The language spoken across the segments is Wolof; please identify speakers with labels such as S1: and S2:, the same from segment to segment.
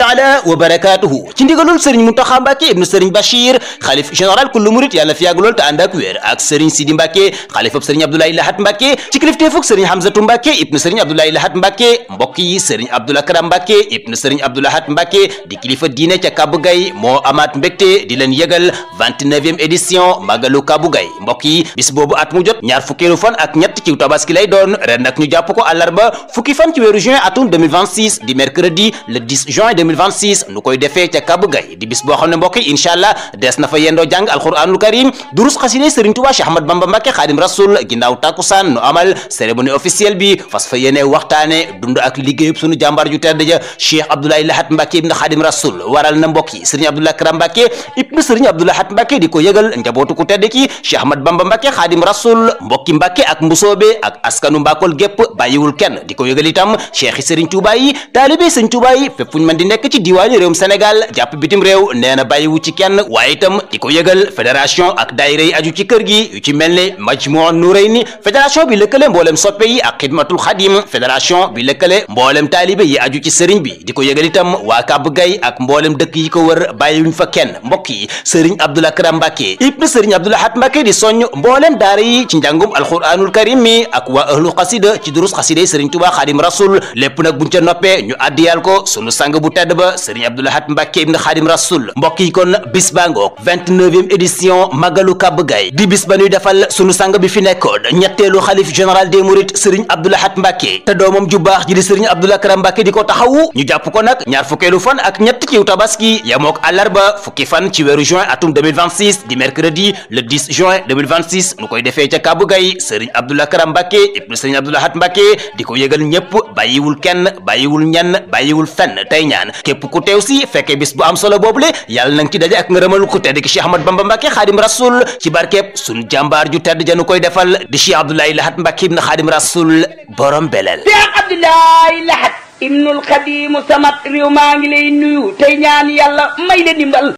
S1: taala wa barakatuhu ci ndigalul sëriñ Muntaxa Mbàkke ibnu sëriñ Bachir xalif général kullu murit yàlla fi yàgg lool te ànd ak wér ak sëriñ Sidi Mbàkke xalifab sëriñ Abdoulaye Lahat Mbàkke ci kilifteefug sëriñ Hamzatu Mbàkke ibnu sëriñ Abdoulaye Lahat Mbàkke mbokk yi sëriñ Abdou Lakram Mbàkke ibnu sëriñ Abdou Lahat Mbàkke di kilifa diine ca Kabou Gaye moo amaat mbégte di leen yëgal 29e édition Magalu Kabou Gaye mbokk yi bis boobu at mu jot ñaar fukkeelu fan ak ñett ci tabaski lay doon ren nag ñu jàpp ko àllarba fukki fan ci weeru juin atum 2026 di mercredi le 10 juin 2026 nu koy defee ca Kabou Gaye di bis boo xam ne mbokk yi incha allah des na fa yendoo jàng alquranul karim durus xasine Serigne Touba Cheikh Ahmad Bamba Mbacke Xaadim Rasul ginnaaw takkusaan nu amal cérémonie officielle bi fas fa yéene waxtaane dund ak liggéeyub sunu jàmbaar ju tedd ja Cheikh Abdoulaye Lahat Mbacke ibn Xaadim Rasul waral na mbokk yi Serigne Abdou Lakram Mbacke ibn Serigne Abdou Lahat Mbacke di ko yëgal njabootu ku tedd ki Cheikh Ahmad Bamba Mbacke Xaadim Rasul mbokki Mbacke ak mbusoobe ak askanu Mbakol gépp bàyyiwul kenn di ko yëgal itam cheikh yi Serigne Touba yi taalibe Serigne Touba yi fépp fu ñu mën di nekk ci diwaani réewum Sénégal jàpp bitim réew nee na bàyyiwu ci kenn waaye itam di ko yëgal fédération ak daayira yi aju ci kër gi yu ci mel ne Majmuu Nurayni fédération bi lëkkale mboolem soppe yi ak xidmatul xadim fédération bi lëkkale mboolem taalibe yi aju ci sëriñ bi di ko yëgal itam waa Kabou Gaye ak mboolem dëkk yi ko wër bàyyiwuñ fa kenn mbokk yi Serigne Abdou Lakram Mbacke ibn Serigne Abdou Lahat Mbacke di soññ mboolem daara yi ci njàngum alquranul karim mi ak waa ahlu xasida ci durus xasida yi Serigne Touba Xadim Rasul lépp nag buñ ca noppee ñu addiyal ko sunu sang bu tedd ba Serigne Abdou Lahat Mbacke ibn Xadim Rasul mbokk yi kon bis baa ngoog 29e édition Magalu Kabou Gaye di bis ba ñuy defal sunu sang bi fi nekkoon ñetteelu xalif général des mourides Serigne Abdou Lahat Mbacke te doomam ju baax ji di Serigne Abdou Lakram Mbacke di ko taxawu ñu jàpp ko nag ñaar fukkeelu fan ak ñett ci tabaski yamook àllarba fukki fan ci weeru juin atum 2026 di mercredi le 10 juin 2026 nu koy defee ca Kabou Gaye Serigne Abdou Lakram Mbacke ibn Serigne Abdou Lahat Mbacke di ko yëgal ñëpp bàyyiwul kenn bàyyiwul ñenn bàyyiwul fenn tey ñaan képp ku teew si fekkee bis bu am solo boobule yàlla na nga ci daje ak ngërëmal ku tedd ki Cheikh Ahmad Bamba Mbacke Xaadim Rasul ci barkeeb sunu jàmbaar ju tedd janu koy defal di Cheikh Abdoulaye Lahat Mbacke ibn Xaadim Rasul borom belel
S2: Cheikh Abdoulaye Lahat ibnul Xadimu samat réew maa ngi lay nuyu tey ñaan yàlla may la dimbal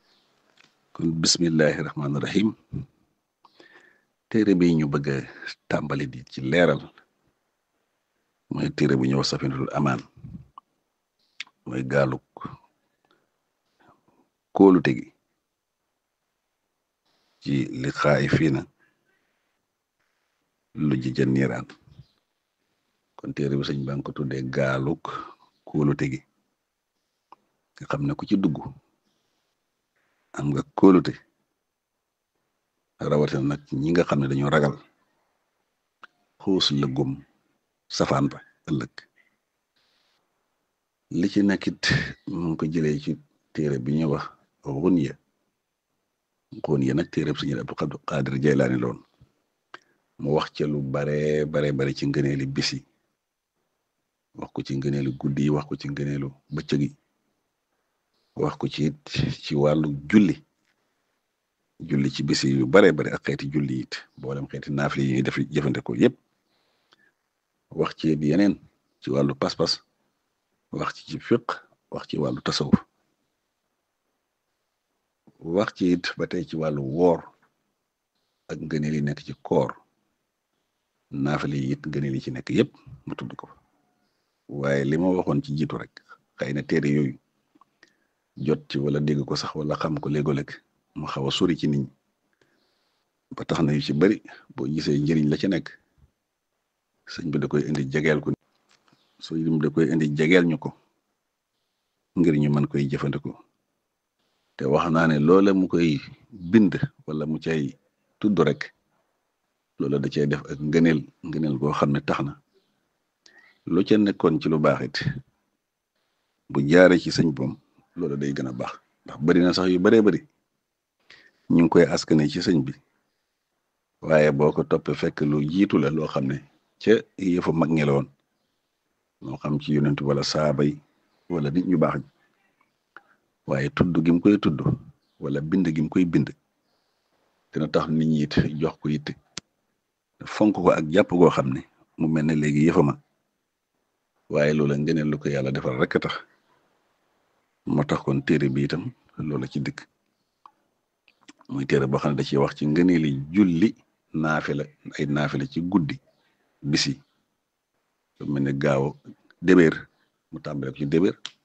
S3: kon bismillahi rahmaani rahim téere bi ñu bëgg a tàmbali di ci leeral mooy téere bu ñëw safinatul amaan mooy gaaluk kóolute gi ci li xaay fii na lu ji ca niiraan kon téere bi sëñ baa ngi ko tuddee gaaluk kóolute gi nga xam ne ku ci dugg am nga kóolute rawatina nag ñi nga xam ne dañoo ragal xuus lëggum safaan ba ëllëg li ci nekkit mu ngi ko jëlee ci téere bi ñuy wax xunya xunya nag téere bi Sëñ Abdul Qaadir Jaylaani loon mu wax ca lu bare bare bare ci ngëneeli bis yi wax ko ci ngëneelu guddi yi wax ko ci ngëneelu bëccëg yi wax ko ci it ci wàllu julli julli ci bis yu bare bare ak xeeti julli it boolem xeeti naafli yi ñuy def jëfandikoo yépp wax ci it yeneen ci wàllu pas-pas wax ci ci fiq wax ci wàllu tasawuf wax ci it ba tey ci wàllu woor ak ngëneel yi nekk ci koor naafali yi it ngëneel yi ci nekk yépp mu tudd ko waaye li ma waxoon ci jiitu rek xëy na téere yooyu jot ci wala dégg ko sax wala xam ko léegoo-léeg mu xaw a sori ci nit ñi ba tax na yu ci bari boo gisee njëriñ la ci nekk sëñ bi da koy indi jegeel ko sëñ bi da koy indi jegeel ñu ko ngir ñu mën koy jëfandikoo te wax naa ne loola mu koy bind wala mu cay tudd rek loola da cay def ak ngëneel ngëneel goo xam ne tax na lu ca nekkoon ci lu baax it bu jaaree ci sëñ boom loola day gën a baax ndax bari na sax yu baree bari ñu ngi koy askane ci sëñ bi waaye boo ko toppee fekk lu jiitu la loo xam ne ca yëfu mag ñi la woon moo xam ci yonent wala saaba yi wala nit ñu baax ñi waaye tudd gi mu koy tudd wala bind gi mu koy bind dina tax nit ñi it jox ko it fonk ko ak jàpp goo xam ne mu mel ne léegi yëfama waaye loola ngeneen lu ko yàlla defal rek tax moo tax kon téere bi itam loola ci dëkk muy téere boo xam ne da ciy wax ci ngëneeli julli naafila ay naafila ci guddi bisi lu mel ne gaaw débéer mu tàmbale ko ci débéer